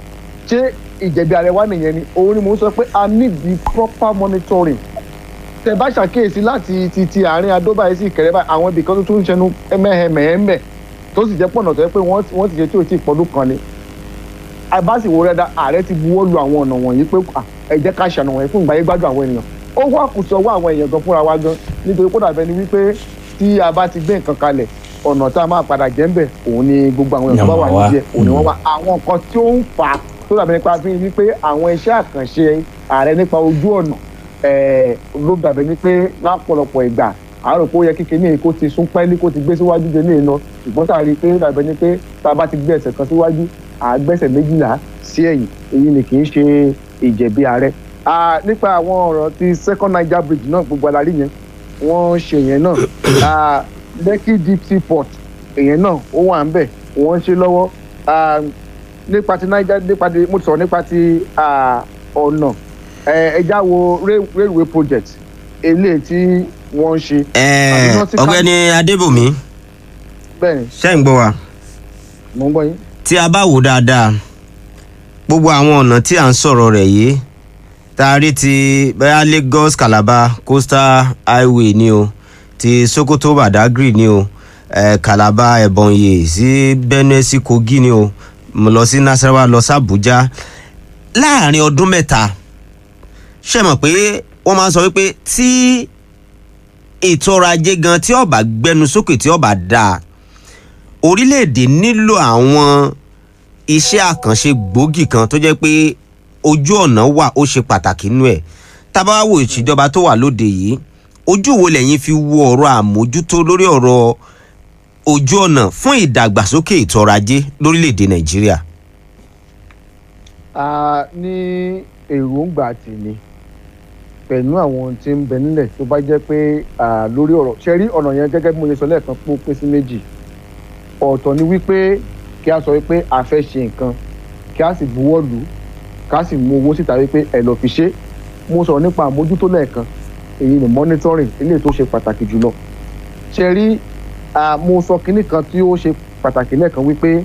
ṣé ìjẹ̀bi ààrẹ wa nìyẹn ni òun ni mò ń sọ pé a need the proper monitoring tẹ bá ṣàkíyèsí láti ti ti àárín adóbáyé sí ìkẹrẹ báyìí àwọn ibì kan tó tún ń ṣẹnu mẹ́hẹ̀mẹ́hẹ́mẹ́ tó sì jẹ́ pọ̀nà tó yẹ pé wọ́n wọ́n ti ṣe tí ò tí ì pọ́dún kan ni àbáṣìwò rẹ̀ dá ààrẹ ti buwọ́ lu àwọn ọ̀nà wọ̀nyí pé à, ẹ jẹ́ ká ṣàna wọ̀nyí fún ìgbáyé gbádùn àwọn ènìyàn ó wá kù sí ọwọ́ àwọn èèyàn gan fúnra wa gan nítorí kó dàbẹ́ ni wípé tí a bá ti gbé nǹkan kalẹ̀ ọ̀nà tá a máa padà jẹ́ ń bẹ̀ òun ni gbogbo àwọn èèyàn tó bá wà Yàmà wá. nídìí ẹ̀ òun ni wọ́n wà àwọn nǹkan tí ó ń fà á tó dàbẹ́ nípa fi wípé àwọn iṣẹ́ àkànṣe ààrẹ nípa ojú ọ̀nà eh, ló dàbẹ́ ní pé lápọ̀lọpọ̀ ìgbà àárò pé ó yẹ kíkẹ́ ní èkó ti sún pẹ́ẹ́lí kó ti gbé síwájú dé ní ìlọ ṣùgbọ́n tá a rí i pé dàbẹ́ ní pé tá a bá ti gbé ẹsẹ̀ kan síwájú àgbẹ̀sẹ̀ méjìlá sí ẹ̀yìn èyí ni kì í ṣe ìjẹ̀bi ààrẹ. Ah, nípa àwọn ọ̀rọ̀ ti second niger bridge náà gbogbo alárí yẹn wọ́n ṣe yẹn náà Ah, lekki deep sea port èyẹn náà ó wà ń bẹ̀ wọ́n ń ṣe lọ́wọ́ Ah, nípa ti niger nípa ti mo ti sọ̀rọ̀ nípa ti ah, ọ̀nà Eh, ẹja wo rail- railway project eléyìí tí wọ́n ń ṣe Ẹ, Àbí wọ́n ti ká- ọ̀gbẹ́ni adébùnmi bẹ́ẹ̀ ni ṣe ń gbọ́ wa mò ń gbọ́ yín. tí a bá wò dáadáa gbogbo àwọn ọ̀nà tí à ń sọ̀rọ̀ rẹ̀ yìí tá a rí ti bẹ́ẹ̀ lagos calabar coastal highway ni o ti sokoto badagry ni o eh, calabar ebonyi sí benue sí kogi ni o mo lọ sí nasarawa lọ sí abuja láàrin ọdún mẹ́ta ṣe mọ̀ pé wọ́n máa ń sọ wípé tí ètò ọrọ̀ ajé gan tí ọba gbẹnu sókè tí ọba dáa orílẹ̀-èdè nílò àwọn iṣẹ́ àkànṣe gbòógì kan tó jẹ́ pé ojú ọ̀nà wà ó ṣe pàtàkì nínú ẹ̀ tábà wo ìṣèjọba tó wà lóde yìí ojú wo lẹ́yìn fi wo ọ̀rọ̀ àmójútó lórí ọ̀rọ̀ ojú ọ̀nà fún ìdàgbàsókè ètò ọrọ̀ ajé lórílẹ̀‐èdè nàìjíríà. a ní èròǹgbà tèmi pẹ̀lú àwọn tí ń bẹ nílẹ̀ tó bá jẹ́ pé à, lórí ọ̀rọ̀ ṣe rí ọ̀nà yẹn gẹ́gẹ́ bí mo ṣe sọ lẹ́ẹ̀kan pé ó pín sí méjì ọ̀tọ̀ ni wípé kí a sọ wípé a fẹ́ ṣe nǹkan kí a sì buwọ́ lù ú ká sì mú owó síta wípé ẹ lọ fi ṣe é. mo sọ̀rọ̀ nípa àmójútó lẹ́ẹ̀kan èyí ni monitoring eléyìí tó ṣe pàtàkì jùlọ ṣe rí à, mo sọ kinní kan tí ó ṣe pàtàkì lẹ́ẹ̀kan wípé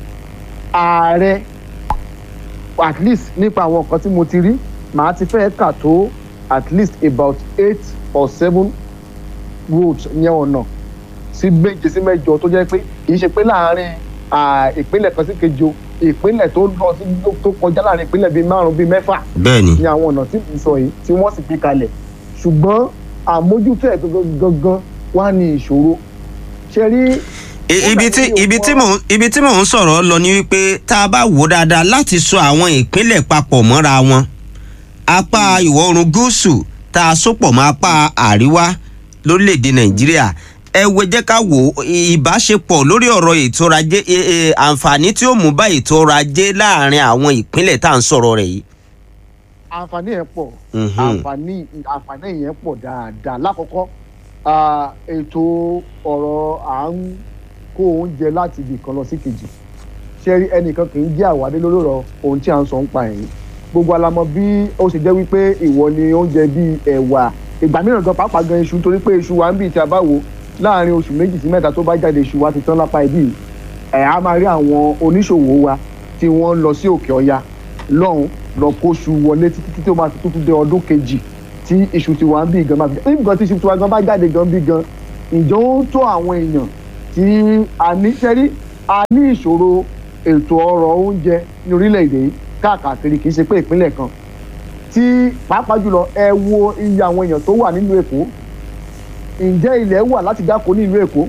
ààrẹ at least nípa àwọn nǹkan tí mo ti rí màá ti fẹ́ kà tó at least about eight or seven roads ní ọ̀nà sí méje sí mẹ́jọ tó jẹ́ pé kì í ṣe pé láàárín à, ìpínlẹ̀ kan sí kejì o ìpínlẹ̀ tó lọ sí tó kọjá láàárín ìpínlẹ̀ bíi márùn-ún bíi mẹ́fà bẹ́ẹ̀ ni ní àwọn ọ̀nà tí mo sọ yìí tí wọ́n sì gbé kalẹ̀ ṣùgbọ́n àmójútó ẹ̀ gangan wá ní ìṣòro ṣe rí I- ibi tí ibi tí mò ń ibi tí mò ń sọ̀rọ̀ lọ ni wípé tá a bá wò dáadáa láti so àwọn ìpínlẹ̀ papọ̀ mọ́ra wọn apá ìwọ̀ oòrùn gúúsù tá a sopọ̀ mọ́ apá àríwá lórílẹ̀‐èdè nàìjíríà ẹ wo jẹ́ ká wò ó, ì- ìbáṣepọ̀ lórí ọ̀rọ̀ ètò ọrọ̀ ajé e- e, àǹfààní tí ó mú bá ètò ọrọ̀ ajé láàrin àwọn ìpínlẹ̀ tá à ń sọ̀rọ̀ rẹ̀ yìí. àǹfààní yẹn pọ̀ Mhm. àǹfààní àǹfààní yẹn pọ̀ dáadáa lákọ̀ọ́kọ́ ah, ètò ọ̀rọ̀ à ń kó oúnjẹ láti ibì kan lọ sí kejì ṣé rí ẹnìkan kì í jẹ́ àwádé lórí ọ̀rọ̀ ohun tí à ń sọ ń pa ẹ̀yìn gbogbo alamọ bí ó ṣe jẹ́ wípé ìwọ ni oúnjẹ bíi ẹ̀wà ìgbà mìíràn gan pàápàá gan iṣu torí pé iṣu wa ń bì tí a bá wò láàrin oṣù méjì sí mẹ́ta tó bá jáde iṣu wa ti tán lápá ibí yìí ẹ̀ á máa rí àwọn oníṣòwò wa tí wọ́n ń lọ sí òkè ọya lọ́hùn lọ kóṣù wọlé títí tí ó máa fi tuntun dé ọdún kejì tí iṣu tiwa ń bí gan máa fi ní nǹkan tí iṣu tiwa gan bá jáde gan bí gan ìjọ ó tó àwọn èèyàn tí a ní sẹ́rí a ní ìṣòro ètò ọrọ̀ oúnjẹ ní orílẹ̀-èdè yìí káàkiri kì í ṣe pé ìpínlẹ̀ kan tí pàápàá jùlọ ẹ wo iye àwọn èèyàn tó wà nílùú èkó ǹjẹ́ ilẹ̀ wà láti dáko ní ìlú èkó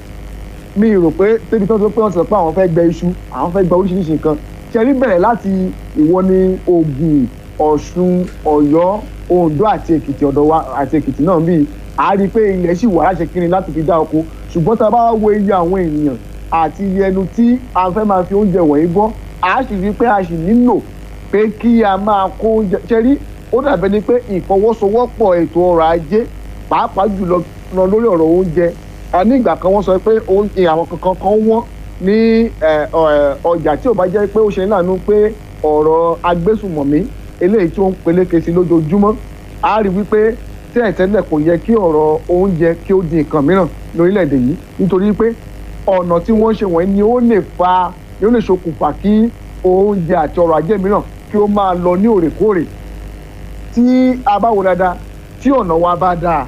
mi rò pé débi tó ń sọ pé wọ́n ti sọ pé àwọn fẹ́ gbẹ iṣu àwọn fẹ́ gbẹ oríṣiríṣi nǹkan ṣe rí bẹ̀rẹ̀ láti ìwọ ní Ògùn Ọ̀ṣun Ọ̀yọ́ Oǹdó àti Èkìtì ọ̀dọ̀ wa àti Èkìtì náà bíi a rí i pé ilẹ̀ sì wà láṣẹ kiri láti fi dá oko ṣùgbọ́n tá a bá wo iye àwọn èèyàn àti iye ẹnu tí a fẹ́ máa fi oúnjẹ wọ̀nyí gbọ́ a sì rí i pé a sì nílò pé kí a máa kó oúnjẹ ṣe rí ó dàbẹ́ ni pé ìfọwọ́sowọ́pọ̀ ètò ọrọ̀ ajé pàápàá jùlọ lọ lórí ọ̀rọ̀ oúnjẹ a ní ìgbà kan wọ́n sọ pé oúnjẹ àwọn kankan kan wọ́n ní ẹ, ọ, ẹ, ọjà tí ò bá jẹ́ pé ó ṣe láàánú pé ọ̀rọ̀ agbésùmọ̀mí eléyìí tí ó ń peléke sí lójoojúmọ́ a rí wípé tẹ́lẹ̀tẹ́lẹ̀ kò yẹ kí ọ̀rọ̀ oúnjẹ kí ó di nǹkan mìíràn lórílẹ̀‐èdè yìí nítorí pé ọ̀nà tí wọ́n ṣe wọ̀nyí ni ó lè fa ni ó lè ṣokùnfà kí oúnjẹ àti ọrọ̀ ajé mìíràn kí ó máa lọ ní òrèkóòrè tí a bá wo dáadáa tí ọ̀nà wa bá dáa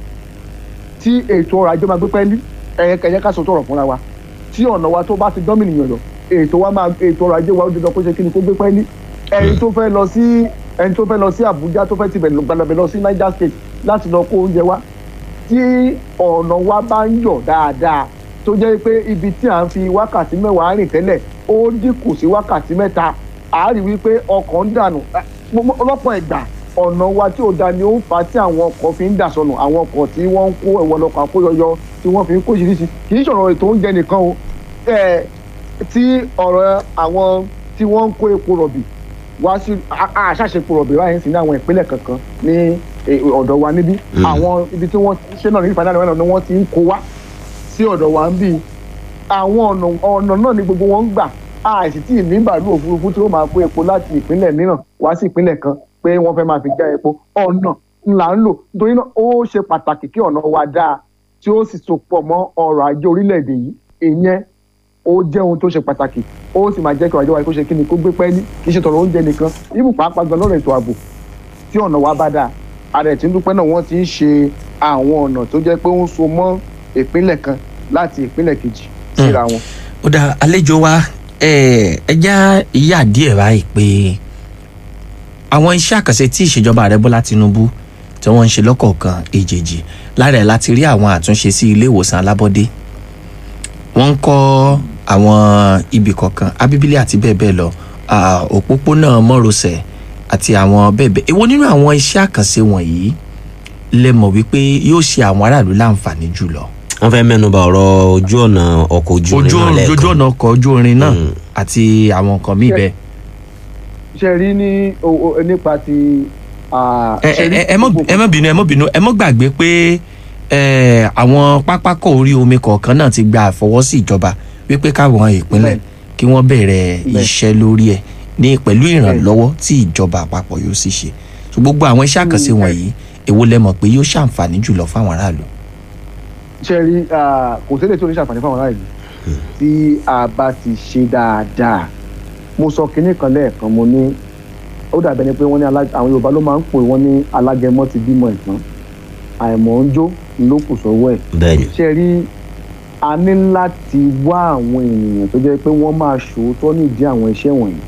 tí ètò ọrọ̀ ajé máa gbé pẹ́ẹ́lí ẹ̀yẹ kẹ̀yẹ ká sọ tọrọ fúnra wa tí ọ̀nà wa tó bá ti dán mìnìyàn lọ ètò wa máa ètò ọrọ̀ ajé wa ó dandan kó ṣe kí ni kó gbé pẹ́ẹ́lí ẹni tó fẹ́ lọ sí ẹni tó fẹ́ lọ sí Àbújá tó fẹ́ tibẹ̀ gbàdàbẹ̀ lọ sí Niger State láti lọ kó oúnjẹ wa tí ọ̀nà wa bá ń yọ̀ dáadáa tó jẹ́ pé ibi tí à ń fi wákàtí mẹ́wàá rìn tẹ́lẹ̀ ó dínkù sí wákàtí mẹ́ta àá rí wípé ọkọ̀ ń dànù Eh, mo- ọlọ́pọ̀ ìgbà ọ̀nà wa tí ò da ni ó ń fa tí àwọn ọkọ̀ fi ń dà sọnù àwọn ọkọ̀ tí wọ́n ń kó ẹ̀wọ̀n lọ́kọ̀ àkóyọyọ tí wọ́n fi ń kó ṣiríṣi kì í ṣọ̀rọ̀ ètò oúnjẹ nìkan o Eh, tí ọ̀rọ̀ àwọn tí wọ́n ń kó epo rọ̀bì wá sí àṣàṣepọ̀ rọ̀bì báyìí sí ní àwọn ìpínlẹ̀ kankan ní eh, ọ̀dọ̀ wa níbí àwọn ibi tí wọ́n ṣe náà ní ìfàdánù náà ni wọ́n ti ń kó wá sí ọ̀dọ̀ wa ń bí àwọn ọ̀nà ọ̀nà náà ni gbogbo wọn ń gbà àìsí tí ìní bàálù òfurufú tí ó máa kó epo láti ìpínlẹ̀ mìíràn wá sí ìpínlẹ̀ kan pé wọ́n fẹ́ máa fi já epo ọ̀nà ńlá ń lò nítorí náà ó ṣe pàtàkì kí ọ̀nà wa dáa tí ó sì so pọ̀ mọ́ ọrọ̀ ajé orílẹ̀-èdè yìí ìyẹn ó jẹ́ ohun tó ṣe pàtàkì ó sì máa jẹ́ kí ọrọ̀ ajé wa kó ṣe kí ni kó gbé pẹ́ẹ́lí kì í ṣe tọrọ oúnjẹ nìkan ibù pàápàá gan lọ́rọ̀ ètò ààbò tí ọ̀nà wa bá dáa ààrẹ tí ń dúpẹ́ náà wọ́n ti ń ṣe àwọn ọ̀nà tó jẹ́ pé ó ń so mọ́ ìpínlẹ̀ kan láti ìpínlẹ̀ kejì síra wọn. ó dá àlejò wa ẹ ẹ já ìyá díẹ̀ báyìí pé àwọn iṣẹ́ àkànṣe tí ìṣèjọba ààrẹ bọ́lá tinubu tí wọ́n ń ṣe lọ́kọ̀ọ̀kan èjèèjì lára ẹ̀ láti rí àwọn àtúnṣe sí ilé ìwòsàn alábọ́dé wọ́n ń kọ́ àwọn ibì kọ̀ọ̀kan abíbílẹ̀ àti bẹ́ẹ̀ bẹ́ẹ̀ lọ ah, òpópónà mọ́rosẹ̀ àti àwọn bẹ́ẹ̀ bẹ́ẹ̀ èwo nínú àwọn iṣẹ́ àkànṣe wọ̀nyí lẹ mọ̀ wípé yóò ṣe àwọn aráàlú láǹfààní jùlọ wọ́n fẹ́ mẹ́nuba ọ̀rọ̀ ojú ọ̀nà ọkọ̀ ojú ojú irin náà ojú lẹ́ẹ̀kan ọ̀nà ọkọ̀ ojú irin náà Mm. àti àwọn nǹkan míì bẹ́ẹ̀. ṣe rí ní o- o- nípa ti. ah, ẹ ṣe rí ẹ ẹ mọ gbogbo- ẹ mọ bínú ẹ mọ bínú ẹ mọ gbàgbé pé ẹ àwọn pápákọ̀ orí omi kọ̀ọ̀kan náà ti gba àfọwọ́sí ìjọba wípé káwọn ìpínlẹ̀ Bẹ́ẹ̀. kí wọ́n bẹ̀rẹ̀ Bẹ́ẹ̀. iṣẹ́ lórí ẹ̀ ní pẹ̀lú ìrànlọ́wọ́ tí ìjọba àpapọ̀ yóò sì ṣe so gbogbo àwọn iṣẹ́ àkànṣe Mm, bẹ́ẹ̀. wọ̀nyí èwo lẹ mọ̀ pé yóò ṣàǹfààní jùlọ fáwọn aráàlú. ṣe rí ah, kò sílẹ̀ tó ní ṣàǹfààní fáwọn ará ìlú tí a bá ti ṣe dáadáa mo sọ kinní kan lẹ́ẹ̀kan mo ní ó dàbẹ́ ni pé wọ́n ní alá- àwọn yorùbá ló máa ń pè wọ́n ní alágẹmọ ti bímọ ìtàn àìmọ̀ ń jó ló kù sọ́wọ́ ẹ̀ bẹ́ẹ̀ ni ṣe rí a ní láti wá àwọn ènìyàn tó jẹ́ pé wọ́n máa ṣòótọ́ nídìí àwọn iṣẹ́ wọ̀nyí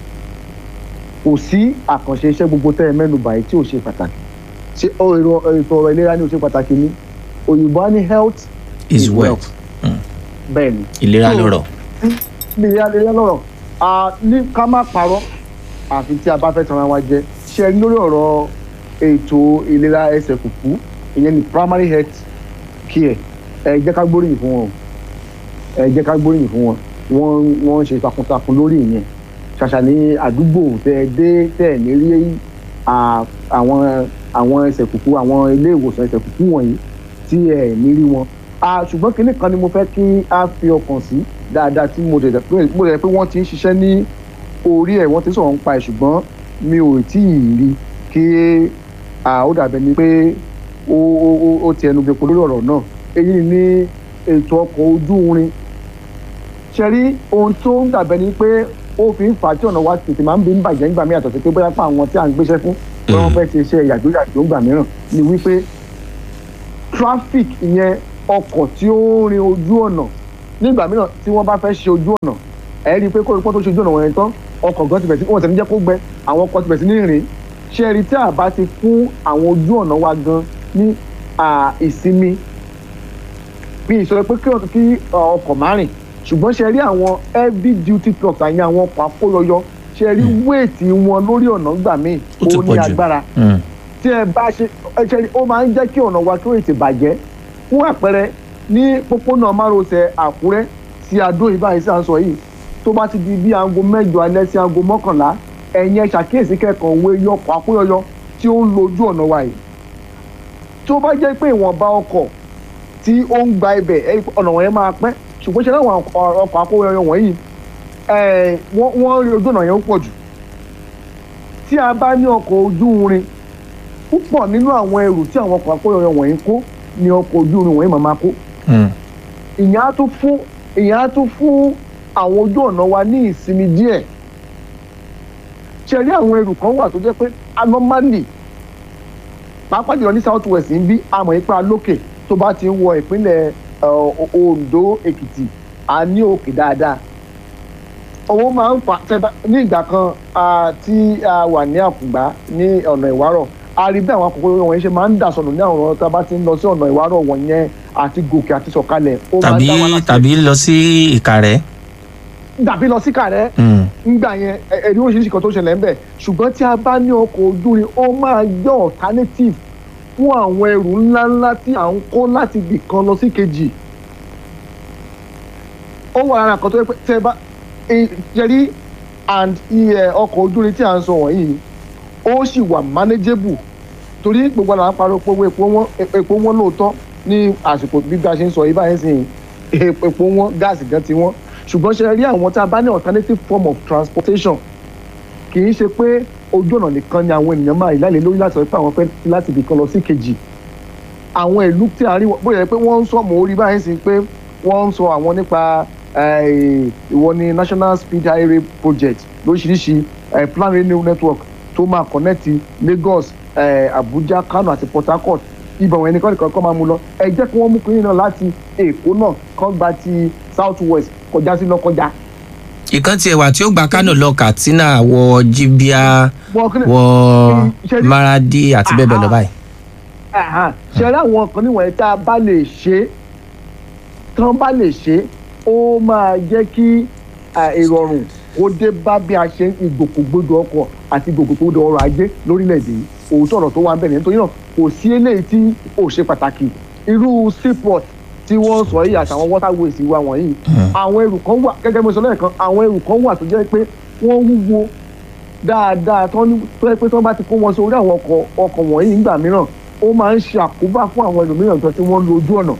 kò sí àkànṣe iṣẹ́ gbogbo tẹ́ ẹ mẹ́nu báyìí tí ò ṣe pàtàkì ṣe ọ- èrò- ètò ọ̀rọ̀ ìlera ni ò ṣe pàtàkì ni òyìnbó á ní health is wealth bẹ́ẹ̀ ni ìlera So, lọ́rọ̀. ní ìyá ìyá lọ́rọ̀ a ní ká má parọ́ àfi tí a bá fẹ́ tanra wa jẹ ṣe rí lórí ọ̀rọ̀ ètò ìlera ẹsẹ̀ kùkú ìyẹn ní primary health care ẹ jẹ́ ká gbóríyìn fún wọn o. ẹ jẹ́ ká gbóríyìn fún wọn wọ́n wọ́n ń ṣe takuntakun lórí ìyẹn ṣàṣà ní àdúgbò tẹ ẹ dé tẹ ẹ ní rí à, àwọn àwọn ẹsẹ̀ kùkú àwọn ilé ìwòsàn ẹsẹ̀ kùkú wọ̀nyí tí ẹ ní rí wọn Ah, ṣùgbọ́n kinní kan ni mo fẹ́ kí a fi ọkàn sí dáadáa tí mo dẹ̀ pé mo dẹ̀ pé wọ́n ti ń ṣiṣẹ́ ní orí ẹ̀ wọ́n ti ń sọ̀rọ̀ ń pa ẹ̀ ṣùgbọ́n mi ò tí ì rí kí ah, ó dàbẹ̀ ni pé ó ó ó- ó ti ẹnu gbẹ̀pọ̀ lórí ọ̀rọ̀ náà èyí ni ètò ọkọ̀ ojú irin ṣe rí ohun tó ń dàbẹ̀ ni pé ó fi ń fà á tí ọ̀nà wa tètè máa ń bí ń bàjẹ́ nígbà mí àtọ̀tẹ̀ pé bóyá fún àwọn tí à ń gbéṣẹ́ fún bí wọ́n fẹ́ ṣe iṣẹ́ yàjóyàjó ńgbà mìíràn ni wípé traffic ìyẹn ọkọ̀ tí ó ń rin ojú ọ̀nà nígbà mìíràn tí wọ́n bá fẹ́ ṣe ojú ọ̀nà ẹ̀ rí i pé kó ipò tó ṣe ojú ọ̀nà wọ̀nyẹn tán ọkọ̀ gan ti bẹ̀ sí wọ́n tẹ̀lé jẹ́ kó gbẹ àwọn ọkọ̀ ti bẹ̀ sí ní rìn ṣe rí tí a bá ti fún àwọn ojú ọ̀nà wa gan ní à, ìsinmi bí ìsọ̀rọ̀ pé kí ọ- kí ọ, ọkọ̀ má rìn ṣùgbọ́n ṣe rí àwọn heavy duty trucks àyìn àwọn ọkọ̀ akóyọyọ ṣe rí wéètì wọn lórí ọ̀nà gbà míì Ó ti ó pọ̀ ní jù. agbára Mm. tí ẹ bá ṣe ẹ ṣe ó máa ń jẹ́ kí ọ̀nà wa kí ó ètè bàjẹ́ fún àpẹẹrẹ ní pópónà márosẹ̀ àkúrẹ́ sí adó ìbáyìí sí à ń sọ yìí tó bá ti di bí aago mẹ́jọ alẹ́ sí aago mọ́kànlá ẹ̀yin ẹ ṣàkíyèsí kẹ́kọ̀ọ́ òwe yọkọ̀ akóyọyọ tí ó ń lo ojú ọ̀nà wa yìí tó bá jẹ́ pé ìwọ̀nba ọkọ̀ tí ó ń gba ibẹ̀ ẹ rí i pé ọ̀nà wọ̀nyẹn máa pẹ́ ṣùgbọ́n ṣe láwọn ọkọ̀ ọkọ̀ akóyọyọ wọ̀nyí ẹ̀, wọ́n wọ́n rí ojú ọ̀nà yẹn ó pọ̀ jù tí a bá ní ọkọ̀ ojú irin púpọ̀ nínú àwọn ẹrù tí àwọn ọkọ̀ akóyọyọ wọ̀nyí kó ni ọkọ̀ ojú irin wọ̀nyí máa máa kó Mm. ìyẹn á tún fún ìyẹn á tún fún àwọn ojú ọ̀nà wa ní ìsinmi díẹ̀ ṣe rí àwọn ẹrù kan wà tó jẹ́ pé anomali pàápàá jùlọ ní south west ń bí àmọ́ ipa lókè tó bá ti ń wọ ìpínlẹ̀ eh, ondo èkìtì a ní òkè dáadáa owó máa ń fà tẹ́bá ní ìgbà kan ah, tí a wà ní àkùngbá ní ọ̀nà ìwárọ̀ a rí bí àwọn akòkòrò wọ̀nyí ṣe máa ń dà sọnù ní àwọn ọ̀nà tá a bá ti ń lọ sí ọ̀nà ìwárọ̀ wọ̀nyẹn àti gòkè àti sọ̀kalẹ̀ ó máa ń tàbí dá wa láti tàbí lọ sí ìkàrẹ́. dàbí lọ sí kàrẹ́ Mm. ńgbà yẹn ẹ- ẹ̀rí oríṣiríṣi kan tó ṣẹlẹ̀ ńbẹ̀ ṣùgbọ́n tí a bá ní ọkọ̀ ojú irin ó máa jẹ́ alternative fún àwọn ẹrù ńláńlá tí à ń kó láti ibì kan lọ sí kejì ó wà lára kan tó yẹ pé tẹ bá e- jẹrí and iye ọkọ̀ ojú irin tí à ń sọ wọ̀nyí ó sì wà manageable torí gbogbo àwọn àpárọ̀ pé owó epo wọn epo wọn lóòótọ́ ní àsìkò bí bá a ṣe ń sọ yìí báyìí sìn epo wọn gáàsì gan ti wọn ṣùgbọ́n ṣe rí àwọn tá a bá ní alternative form of transportation kì í ṣe pé ojú ọ̀nà nìkan ni àwọn ènìyàn máa ìlàlẹ̀ lórí láti sọ pé àwọn fẹ́ láti ibì kan lọ sí kejì àwọn ìlú tí a rí wọn bóyá pé wọ́n ń sọ mọ́ orí báyìí sí pé wọ́n ń sọ àwọn nípa eh, ìwọ ni national speed highway project lóríṣiríṣi eh, plan rail network tó máa connect lagos eh, abuja kano àti port harcourt ibà wọn ẹnìkan nìkan kọ́ máa mú lọ ẹ jẹ́ kí wọ́n mú kínní náà láti èkó náà kọ́ gba ti south west kọjá sí lọ́kọjá. ìkan tiẹ̀ wà tí ó gba kánò lọ katsina wọ jibia Wọ́n kí ni- wọ Ṣé ní- maradi àti bẹ́ẹ̀ bẹ́ẹ̀ lọ báyìí. Àhán, ṣe rí àwọn kan níwọ̀nyí tá a bá lè ṣe é tán bá lè ṣe é ó máa jẹ́ kí à, ìrọ̀rùn kó dé bá bí a ṣe ń ìgbòkègbodò ọkọ̀ àti ìgbòkègbodò ọrọ̀ ajé lórílẹ̀‐èdè yìí òótọ́ ọ̀rọ̀ tó wà ń bẹ̀rẹ̀ nítorí náà kò sí eléyìí tí ò ṣe pàtàkì irú seaport tí wọ́n sọ yìí àtàwọn waterways wa wọ̀nyí àwọn ẹrù kan wà gẹ́gẹ́ bí mo sọ lẹ́ẹ̀kan àwọn ẹrù kan wà tó jẹ́ pé wọ́n wúwo dáadáa tó ní tó yẹ pé tó bá ti kó wọn sórí àwọn ọkọ̀ ọkọ̀ wọ̀nyí nígbà mìíràn ó máa ń ṣe àkóbá fún àwọn ẹlòmíràn tó tí wọ́n lo ojú ọ̀nà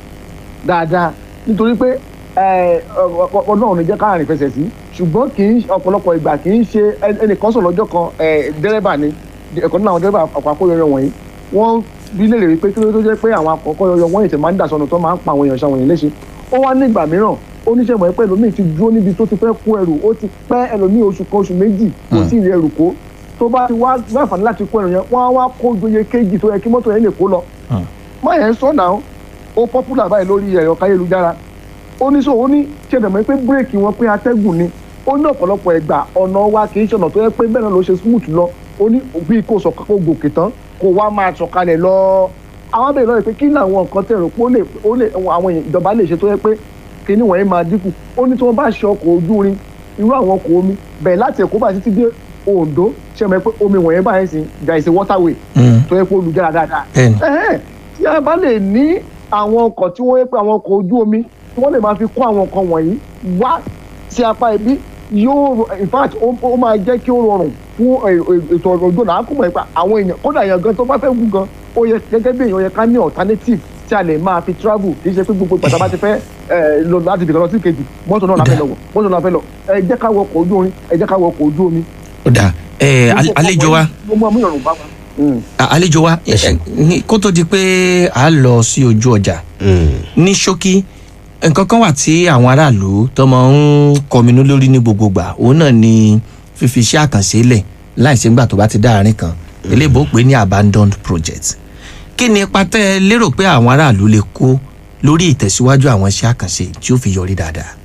dáadáa nítorí pé ẹ, ọ- ọ- ọlọ́run ní jẹ́ ká rìn fẹsẹ̀ sí ṣùgbọ́n kì í ọ̀pọ̀lọpọ̀ ìgbà kì í ṣe ẹ- ẹnìkan sọ̀rọ̀ lọ́jọ́ kan ẹ, dẹ́rẹ́bà ni ẹ̀kọ́ nínú àwọn dẹ́rẹ́bà ọkọ̀ akóyọyọ wọ̀nyí wọ́n bí lè rí pé kí ló tó jẹ́ pé àwọn akọ̀kọ̀ yọyọ wọ́n ètè máa ń dà sọnù tó máa ń pa àwọn èèyàn ṣàwọn èèyàn léṣe ó wá ní ìgbà mìíràn oníṣẹ́ mọ̀ pé ẹlòmíì ti dúró níbi tó ti fẹ́ kó ẹrù ó ti pẹ́ ẹlòmíì oṣù kan oṣù méjì kò sí ìrì ẹrù kó tó bá ti wá wá àǹfààní láti kó ẹrù yẹn wọ́n á wá kó joyè kéjì tó yẹ kí mọ́tò yẹn lè kó lọ má yẹn sọ náà ó popular báyìí lórí ẹ̀rọ káyélujára ó ní sọ ó ní ṣẹlẹ̀ mọ́ pé bírèkì wọn pé atẹ́gùn ni ó ní ọ̀pọ̀lọpọ̀ ẹ̀gbà ọ̀nà wa kì í ṣọ̀nà tó yẹ pé bẹ́ẹ̀ náà ló ṣe smooth lọ ó ní bí kò sọ kó gòkè tán kó wá máa sọ̀kalẹ̀ lọ àwọn abẹ́rẹ́ lọ́rẹ̀ pé kí ni àwọn nǹkan tẹ̀rọ pé ó lè ó lè àwọn èèyàn ìjọba lè ṣe tó yẹ pé kíní wọ̀nyí máa dínkù ó ní tí wọ́n bá ṣe ọkọ̀ ojú irin irú àwọn ọkọ̀ omi bẹ̀rẹ̀ láti Èkó bá títí dé Oǹdó ṣe mọ̀ pé omi wọ̀nyí báyìí sí there is a waterway Mm. tó yẹ pé olùjára dáadáa Bẹ́ẹ̀ni. Ẹhẹ́n, tí a bá lè ní àwọn ọkọ̀ tí wọ́n yẹ pé àwọn ọkọ̀ ojú omi tí wọ́n lè máa fi kó àwọn nǹkan wọ̀nyí wá sí apá ibi yóò ro- in fact ó ó máa jẹ́ kí ó rọrùn fún ẹ- ẹ- ètò ọ̀rọ̀ ojú ọ̀nà àkùnmọ̀ ipa àwọn èèyàn kódà èèyàn gan tó bá fẹ́ wú gan ó yẹ gẹ́gẹ́ bí èèyàn yẹ ká ní alternative tí a lè máa fi travel kì í ṣe pé gbogbo ìgbà tá a bá ti fẹ́ ẹ, lọ láti ibìkan lọ sí kejì mọ́tò náà la fẹ́ lọ wọ̀ mọ́tò náà la fẹ́ lọ ẹ jẹ́ ká wọ ọkọ̀ ojú orin ẹ jẹ́ ká wọ ọkọ̀ ojú omi. ó dà ẹ àlejò wa mo mú amúyọ̀rùn bá wa. Mm. à- àlejò wa ẹ, ẹ, ní- kó tó di pé a lọ sí ojú ọjà ní ṣókí nǹkan kan wà tí àwọn aráàlú tó máa ń kọminú lórí ní gbogbo gbà òun náà ni fífi iṣẹ́ àkànṣe lẹ̀ láìsí nígbà tó bá ti dá àárín kan eléèbó pé ní abandoned project kí ni ipa tẹ́ ẹ lérò pé àwọn aráàlú lè kó lórí ìtẹ̀síwájú àwọn iṣẹ́ àkànṣe tí ó fi yọrí dáadáa.